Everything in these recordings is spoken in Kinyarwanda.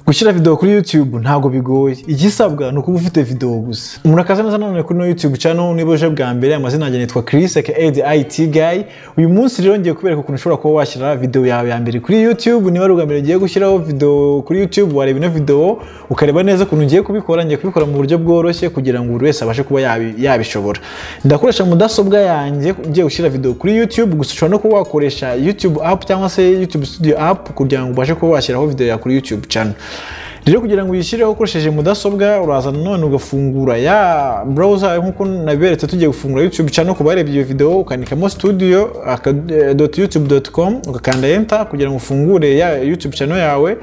gushyira videwo kuri YouTube ntabwo bigoye igisabwa ni ukuba ufite videwo gusa murakaza neza nanone kuri no YouTube channel niba uje bwa mbere amazina yanjye nitwa Chris aka the IT guy uyu munsi rero ngiye kubereka ukuntu ushobora kuba washyira videwo yawe ya mbere kuri YouTube niba ari ubwa mbere ugiye gushyiraho videwo kuri YouTube wareba ino videwo ukareba neza ukuntu ugiye kubikora ngiye kubikora mu buryo bworoshye kugira ngo buri wese abashe kuba yabi- yabishobora ndakoresha mudasobwa yanjye ngiye gushyira videwo kuri YouTube gusa ushobora no kuba wakoresha YouTube app cyangwa se YouTube studio app kugira ngo ubashe kuba washyiraho videwo yawe kuri YouTube channel rero kugira ngo uyishyireho ukoresheje mudasobwa uraza nanone ugafungura ya browser nk'uko nabiberetse tugiye gufungura youtube channel ku barebye iyo video ukandikamo studio aka- eh, dot youtube dot com ugakanda enter kugira ngo ufungure ya youtube channel yawe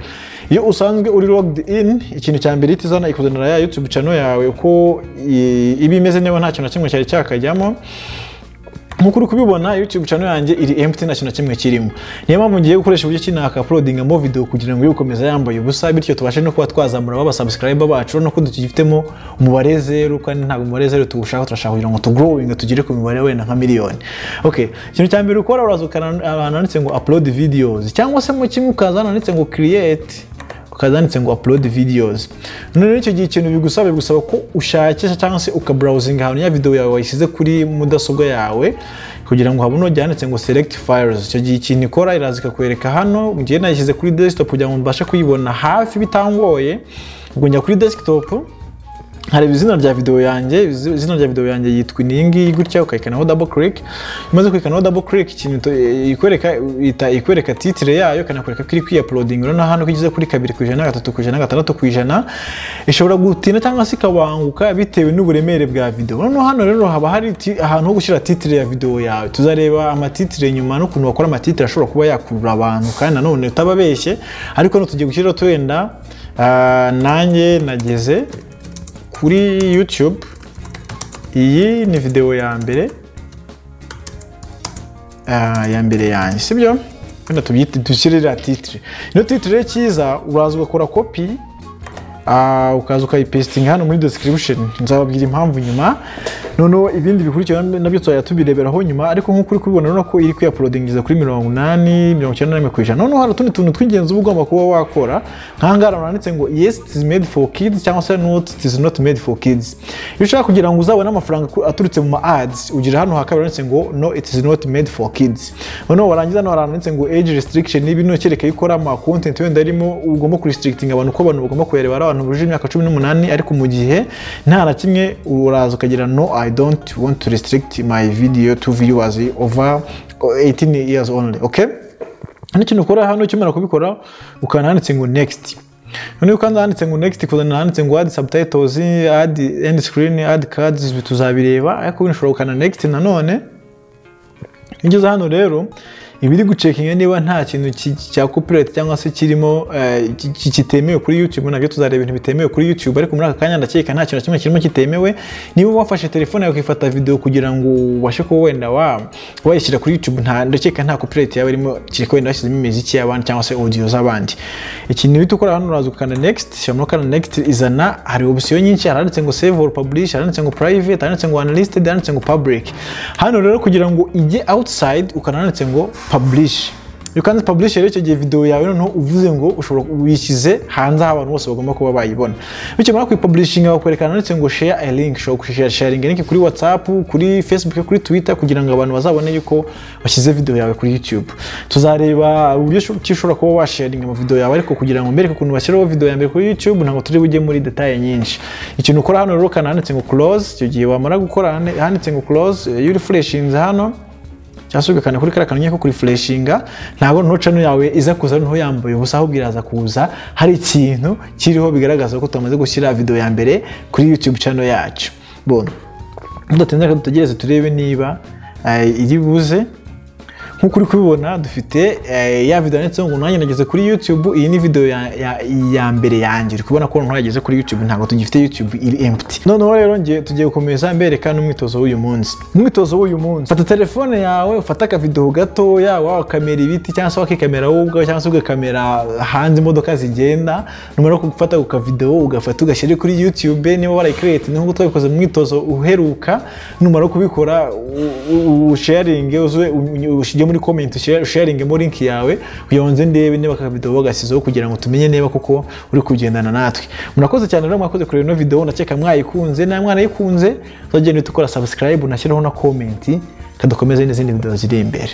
iyo usanzwe uri logged in ikintu cya mbere ihita izana ikuzanira ya youtube channel yawe uko i- iba imeze niba nta kintu na kimwe cyari cyakajyamo nk'uko uri kubibona youtube channel yanjye iri empty nta kintu na kimwe kirimo niyo mpamvu ngiye gukoresha uburyo ki nakapolodingamo video kugira ngo yukomeza yambaye ubusa bityo tubashe no kuba twazamura babasubscribe bacu no ko dufitemo umubare zeru kandi ntabwo umubare zeru tuwushaka turashaka kugira ngo tugrowing tugere ku mibare wenda nka miliyoni okay ikintu cya mbere ukora uraza ukana- ahantu handitse ngo upload videos cyangwa se mu kimwe ukaza ahantu handitse ngo create ukazanditse ngo upload videos none rero icyo gihe ikintu bigusaba bigusaba ko ushakisha cyangwa se ukabrowsinga ahantu ya video yawe wayishyize kuri mudasobwa yawe kugira ngo habone byanditse ngo select files icyo gihe ikintu ikora iraza ikakwereka hano ngiye nayishyize kuri desktop kugira ngo mbashe kuyibona hafi bitangoye ubwo njya kuri desktop hareba izina rya video yanjye izi- izina rya video yanjye yitwa iyi ngiyi gutya ukayikanaho double click imaze kwikanaho double click ikintu to- ikwereka ita ikwereka titre yayo ikanakwereka ko iri kwiuploading rero na hano ko igeze kuri kabiri ku ijana gatatu ku ijana gatandatu ku ijana ishobora gutinda cyangwa se ikabanguka bitewe n'uburemere bwa video noneho hano rero haba hari ti- ahantu ho gushyira titre ya video yawe tuzareba amatitre nyuma n'ukuntu wakora amatitre ashobora kuba yakurura abantu kandi nanone utababeshye ariko hano tugiye gushyiraho tuwenda ah, nanjye nageze kuri YouTube iyi ni videwo ya mbere Ah, ya mbere yanjye sibyo wenda tubyite dushyirira titire ino titire rero cyiza uraza ugakora kopi ah, ukaza ukayipesitinga hano muri description nzababwira impamvu nyuma noneho ibindi bikurikira nabyo tuzajya tubireberaho nyuma ariko nk'uko uri kubibona urabona ko iri kuyapolodingiza kuri mirongo inani mirongo icyenda n'imwe ku ijana noneho hari utundi tuntu tw'ingenzi uba ugomba kuba wakora nk'aha ngaha handitse ngo yes it is made for kids cyangwa se not it is not made for kids iyo ushaka kugira ngo uzabone amafaranga ku- aturutse mu ma ads ugira hano hakaba handitse ngo no it is not made for kids noneho warangiza hano haranditse ngo age restriction n'ibi ni ukereka ikora ama content wenda arimo ugomba kurisitrigitinga abantu ko abantu bagomba kuyareba ari abantu bujuje imyaka cumi n'umunani ariko mu gihe nta na kimwe uraza ukagira no i don't want to restrict my video to viewers over 18 years only okay hano ikintu ukora hano ukimara kubikora ukana handitse ngo next noneho kandi handitse ngo next kuzana handitse ngo add subtitles add end screen add cards tuzabireba ariko bino ushobora gukana next nanone iyo ugeze hano rero iba iri gucekinga niba nta kintu ki- cya copyright cyangwa se kirimo eh, ki- ki- kitemewe kuri YouTube nabyo tuzareba ibintu bitemewe kuri YouTube ariko muri aka kanya ndakeka nta kintu na kimwe kirimo kitemewe niba wafashe telefone yawe ukifata video kugira ngo ubashe kuba wenda wa- wayishyira kuri YouTube nta ndakeka nta copyright yawe irimo kereka wenda washyizemo imiziki y'abandi cyangwa se audio z'abandi ikintu uhita ukora hano uraza ukanda next ushobora no gukanda next izana hari option nyinshi haranditse ngo save or publish haranditse ngo private haranditse ngo unlisted haranditse ngo public hano rero kugira ngo ijye outside ukananditse ngo publish iyo ukanze publish rero icyo gihe video yawe noneho uvuze ngo ushobora wishyize hanze aho abantu bose bagomba kuba bayibona bityo muri kuyipublishinga bakwerekana handitse ngo share a link ushobora gushare sharing link kuri whatsapp kuri facebook kuri twitter kugira ngo abantu bazabone yuko washyize video yawe kuri youtube tuzareba uburyo shu- ki ushobora kuba washaringa amavideo yawe ariko kugira ngo mbereke ukuntu bashyiraho video ya mbere kuri youtube ntabwo turi bujye muri detaye nyinshi ikintu ukora hano rero ukana handitse ngo close icyo gihe wamara gukora hane- handitse ngo close iyo uri freshinze hano cyangwa se ugakanda kuri kariya kanyenyeri ko kurifureshinga ntabwo noneho cano yawe iza kuza noneho yambaye ubusa ahubwo iraza kuza hari ikintu kiriho bigaragaza ko tumaze gushyira video ya mbere kuri youtube cano yacu bon tudatinze reka dutegereze turebe niba eh, iri buze nk'uko uri kubibona dufite eh, ya video yanditseho ngo nanjye nageze kuri youtube iyi ni video ya, ya, ya mbere yanjye uri kubona ko nanjye yageze kuri youtube ntabwo tugifite youtube iri empty noneho rero ngiye tugiye gukomeza mbereka n'umwitozo w'uyu munsi umwitozo w'uyu munsi fata telefone yawe ufate akavideho gatoya wakamera ibiti cyangwa se wakikamera wowe ubwawe cyangwa se ugakamera hanze imodoka zigenda numara gufata ku kavideho ugafata ugashyira kuri youtube niba warayikirete nk'uko twabikoze mu mwitozo uheruka numara kubikora u- u- usharinge uze ushige muri comment usharingemo link yawe kugira ngo nze ndebe niba akabido bagasizeho kugira ngo tumenye niba koko uri kugendana natwe murakoze cyane rero mwakoze kureba ino video ndakeka mwayikunze na mwana yikunze tuzagenda dukora subscribe unashyiraho na comment kadukomeze n'izindi video ziri imbere